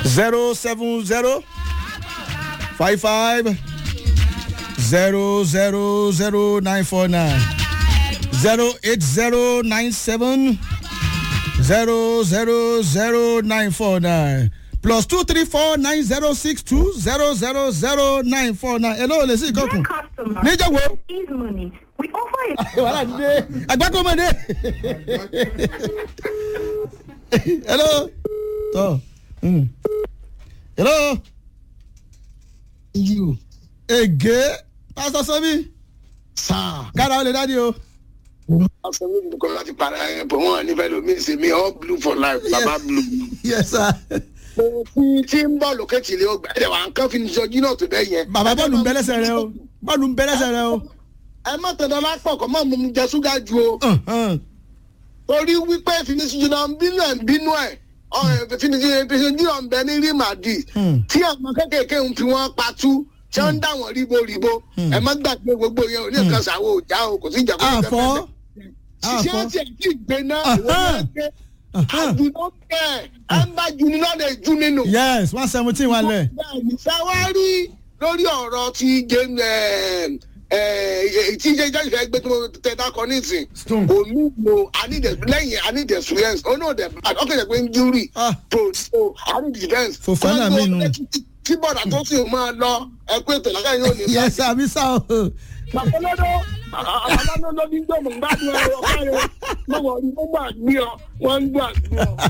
zero seven zero five five zero zero zero nine four nine zero eight zero nine seven zero zero zero nine four nine plus two three four nine zero six two zero zero zero nine four nine hello lè sí ìkọkùn customer. níjẹ́ wo Ease money. We offer a wàhálà ti dé agbákòmọdé hello tọ mm. hello you ege pásítọ sọmi sir. kára ó lè dádì o. Absolutely, because láti para ẹ̀ bọ̀ wọ́n nífẹ̀ẹ́ lomi ṣe mi all blue for life baba blue. yes sir. Òfin tí ń bọ̀ lókè tìlé ọgbà ẹ̀dẹ̀ wà ń kán fi ní sọjí náà tó bẹ́ẹ̀ yẹn. bàbá bọ́ọ̀lù ń bẹ lẹ́sẹ̀ rẹ o bọ́ọ̀lù ń bẹ lẹ́sẹ̀ rẹ o. Ẹ má tẹ̀lé lápọ̀ kọ́ mọ́ mu jẹ ṣúgà ju o. Uh, uh. Torí wípé finisiju náà ń bínú ẹ̀ ń bínú ẹ̀. Finisiju náà ń bẹ ní rí màdì. Hmm. Tí àwọn kékèké ń fi wọ́n patú tí wọ́n ń dà wọ́n ríboríbo. Ẹ má gbàgbé gbogbo yẹn ò ní nǹkan ṣàwọ̀ òjá o kò sí ìjà kó àfọ ṣiṣẹ́ àfọ tí ẹ̀ tí ì gbé náà Aha. ìwọ náà gbé àjùnú kẹ̀ ẹ̀ ń bá juni náà lè ju nínú. yes one seventeen wà lẹ̀. bẹ́ẹ̀ni sáwárí lórí ọ̀rọ̀ tí james ẹ̀ ẹ̀ tí james fẹ́ gbé tó tẹ dákọ nísìn Stone. kò ní lo anide lẹ́yìn anide experience ó náà dẹ̀ ọkọ̀ yẹ pé ń júrì Ah. tó so anide defence. Fofana mi nù. tí bọ̀dà tó sì máa lọ ẹ̀kú ètò ìlànà yóò ní. yes àbí sá o. Bàbáńdọ́ àbáńdọ́ ló ní gbọ́mọ̀ gbádùn ẹ̀rọ ọ̀ká rẹ̀ lọ́wọ́ ní wọ́n gbà gbé ọ wọ́n ń gbà gbé ọ.